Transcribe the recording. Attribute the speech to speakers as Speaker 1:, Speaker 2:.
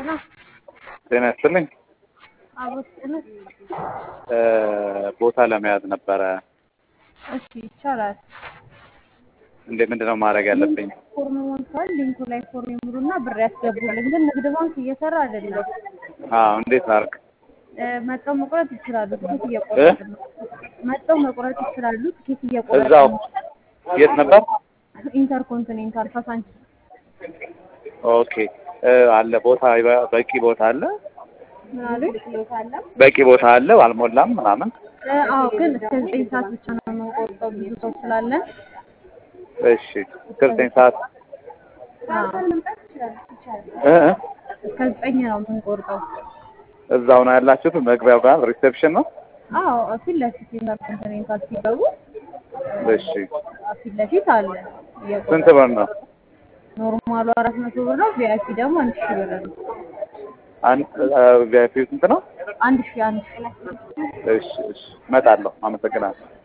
Speaker 1: ነው።
Speaker 2: ጤና ይስጥልኝ።
Speaker 1: አቦት ጥነት
Speaker 2: እ ቦታ ለመያዝ ነበረ።
Speaker 1: እሺ ይቻላል።
Speaker 2: እንዴ ምንድን ነው ማድረግ ያለብኝ?
Speaker 1: ፎርም ሞልቷል። ሊንኩ ላይ ፎርም ይሙሉና ብር ያስገቡልን። ግን ንግድ ባንክ እየሰራ አይደለም።
Speaker 2: አዎ እንዴት ላድርግ?
Speaker 1: እ መጥተው መቁረጥ ይችላሉ። ትኬት እየቆረጡ ነው። መጥተው መቁረጥ ይችላሉ። ትኬት እየቆረጡ
Speaker 2: እዛው
Speaker 1: ነው።
Speaker 2: የት ነበር?
Speaker 1: ኢንተርኮንቲኔንታል ካሳንቺስ
Speaker 2: ኦኬ እ አለ ቦታ ይበ- በቂ ቦታ አለ?
Speaker 1: ምን አሉኝ?
Speaker 2: በቂ ቦታ አለ? አልሞላም ምናምን?
Speaker 1: እ አዎ ግን እስከ ዘጠኝ ሰዓት ብቻ ነው የምንቆርጠው ብዙ ሰው ስላለን።
Speaker 2: እሺ እስከ ዘጠኝ ሰዓት
Speaker 1: አዎ
Speaker 2: እ እ
Speaker 1: እስከ ዘጠኝ ነው የምንቆርጠው።
Speaker 2: እዛው ነው ያላችሁት? መግቢያው ጋር ሪሴፕሽን ነው?
Speaker 1: አዎ ፊት ለፊት ኢንተርኮንቲኔንታል ሲገቡ
Speaker 2: እሺ
Speaker 1: ፊት ለፊት አለ።
Speaker 2: ስንት ብር ነው?
Speaker 1: ኖርማሉ አራት መቶ ብር ነው። ቪአይፒ ደግሞ አንድ ሺህ ብር ነው።
Speaker 2: አንድ ቪአይፒ ስንት ነው?
Speaker 1: አንድ ሺህ አንድ ሺህ
Speaker 2: እሺ እሺ እመጣለሁ። አመሰግናለሁ።